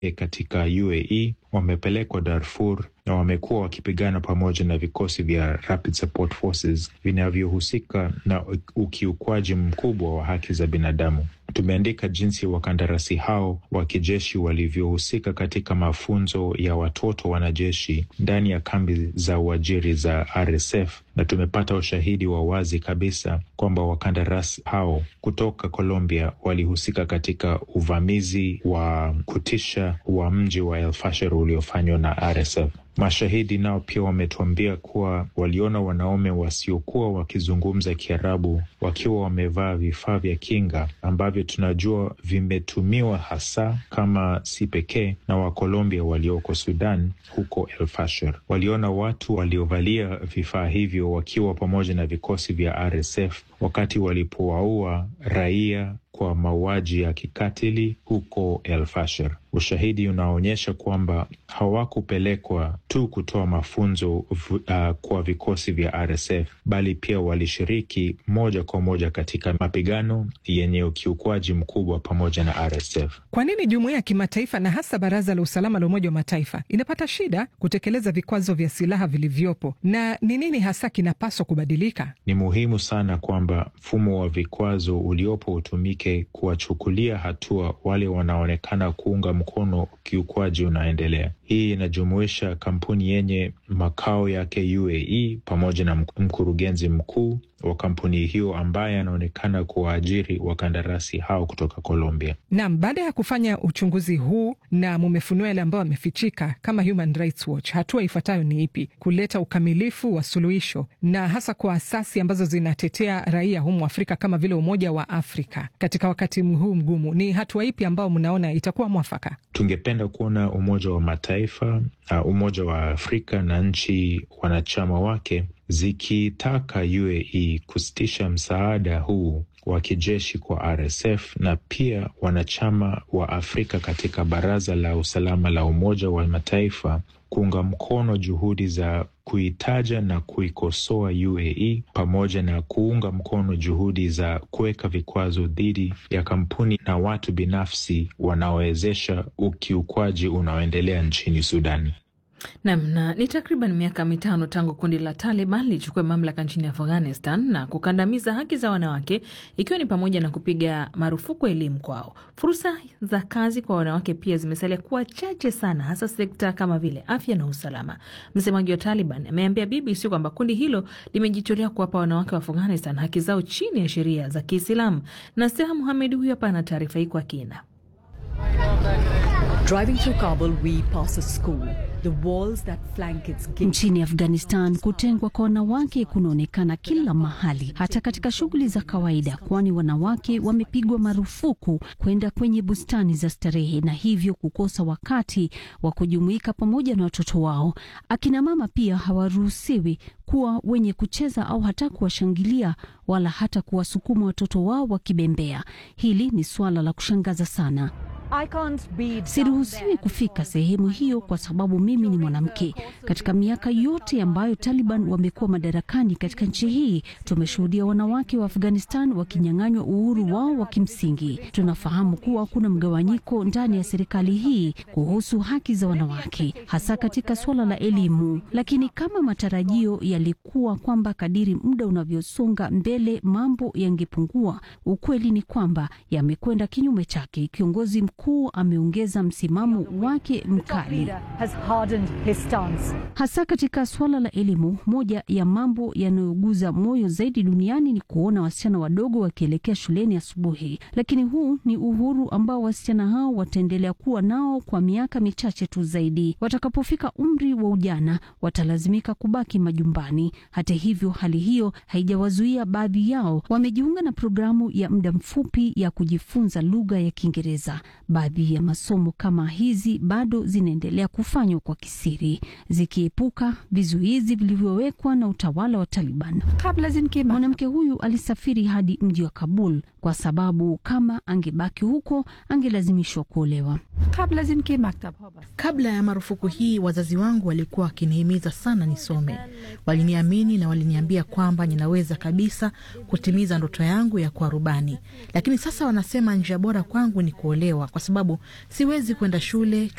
katika UAE wamepelekwa Darfur na wamekuwa wakipigana pamoja na vikosi vya Rapid Support Forces vinavyohusika na ukiukwaji mkubwa wa haki za binadamu. Tumeandika jinsi wakandarasi hao wa kijeshi walivyohusika katika mafunzo ya watoto wanajeshi ndani ya kambi za uajiri za RSF, na tumepata ushahidi wa wazi kabisa kwamba wakandarasi hao kutoka Colombia walihusika katika uvamizi wa kutisha wa mji wa El Fasher uliofanywa na RSF. Mashahidi nao pia wametuambia kuwa waliona wanaume wasiokuwa wakizungumza Kiarabu wakiwa wamevaa vifaa vya kinga ambavyo tunajua vimetumiwa hasa kama si pekee na Wakolombia walioko Sudan huko El Fasher. Waliona watu waliovalia vifaa hivyo wakiwa pamoja na vikosi vya RSF wakati walipowaua raia kwa mauaji ya kikatili huko El Fasher. Ushahidi unaonyesha kwamba hawakupelekwa tu kutoa mafunzo uh, kwa vikosi vya RSF bali pia walishiriki moja kwa moja katika mapigano yenye ukiukwaji mkubwa pamoja na RSF. Kwa nini jumuiya ya kimataifa na hasa Baraza la Usalama la Umoja wa Mataifa inapata shida kutekeleza vikwazo vya silaha vilivyopo, na ni nini hasa kinapaswa kubadilika? Ni muhimu sana kwamba mfumo wa vikwazo uliopo utumike kuwachukulia hatua wale wanaonekana kuunga mkono ukiukwaji unaendelea. Hii inajumuisha kampuni yenye makao yake UAE pamoja na mkurugenzi mkuu wa kampuni hiyo ambaye anaonekana kuwaajiri wakandarasi hao kutoka Colombia. Naam, baada ya kufanya uchunguzi huu na mumefunua yale ambayo amefichika kama Human Rights Watch, hatua ifuatayo ni ipi? Kuleta ukamilifu wa suluhisho na hasa kwa asasi ambazo zinatetea raia humu Afrika kama vile Umoja wa Afrika katika wakati huu mgumu, ni hatua ipi ambayo mnaona itakuwa mwafaka? Tungependa kuona Umoja wa Mataifa, uh, Umoja wa Afrika na nchi wanachama wake zikitaka UAE kusitisha msaada huu wa kijeshi kwa RSF na pia wanachama wa Afrika katika Baraza la Usalama la Umoja wa Mataifa kuunga mkono juhudi za kuitaja na kuikosoa UAE pamoja na kuunga mkono juhudi za kuweka vikwazo dhidi ya kampuni na watu binafsi wanaowezesha ukiukwaji unaoendelea nchini Sudani. Nam na ni takriban miaka mitano tangu kundi la Taliban lichukue mamlaka nchini Afghanistan na kukandamiza haki za wanawake ikiwa ni pamoja na kupiga marufuku elimu kwao. Fursa za kazi kwa wanawake pia zimesalia kuwa chache sana, hasa sekta kama vile afya na usalama. Msemaji wa Taliban ameambia BBC kwamba kundi hilo limejitolea kuwapa wanawake wa Afghanistan haki zao chini ya sheria za Kiislamu. Na Seha Muhamed huyu hapa ana taarifa hii kwa kina. Nchini Afghanistan, kutengwa kwa wanawake kunaonekana kila mahali, hata katika shughuli za kawaida, kwani wanawake wamepigwa marufuku kwenda kwenye bustani za starehe na hivyo kukosa wakati wa kujumuika pamoja na watoto wao. Akina mama pia hawaruhusiwi kuwa wenye kucheza au hata kuwashangilia wala hata kuwasukuma watoto wao wakibembea. Hili ni suala la kushangaza sana. Siruhusiwi kufika sehemu hiyo kwa sababu mimi ni mwanamke. Katika miaka yote ambayo Taliban wamekuwa madarakani katika nchi hii, tumeshuhudia wanawake wa Afghanistan wakinyang'anywa uhuru wao wa kimsingi. Tunafahamu kuwa kuna mgawanyiko ndani ya serikali hii kuhusu haki za wanawake, hasa katika suala la elimu, lakini kama matarajio yalikuwa kwamba kadiri muda unavyosonga mbele mambo yangepungua, ukweli ni kwamba yamekwenda kinyume chake. Kiongozi mkuu ameongeza msimamo wake mkali, hasa katika suala la elimu. Moja ya mambo yanayoguza moyo zaidi duniani ni kuona wasichana wadogo wakielekea shuleni asubuhi, lakini huu ni uhuru ambao wasichana hao wataendelea kuwa nao kwa miaka michache tu zaidi. Watakapofika umri wa ujana, watalazimika kubaki majumbani. Hata hivyo, hali hiyo haijawazuia baadhi yao, wamejiunga na programu ya muda mfupi ya kujifunza lugha ya Kiingereza. Baadhi ya masomo kama hizi bado zinaendelea kufanywa kwa kisiri, zikiepuka vizuizi vilivyowekwa na utawala wa Taliban. Mwanamke huyu alisafiri hadi mji wa Kabul kwa sababu kama angebaki huko angelazimishwa kuolewa. Kabla ya marufuku hii, wazazi wangu walikuwa wakinihimiza sana nisome. Waliniamini na waliniambia kwamba ninaweza kabisa kutimiza ndoto yangu ya kuwa rubani, lakini sasa wanasema njia bora kwangu ni kuolewa, kwa sababu siwezi kwenda shule,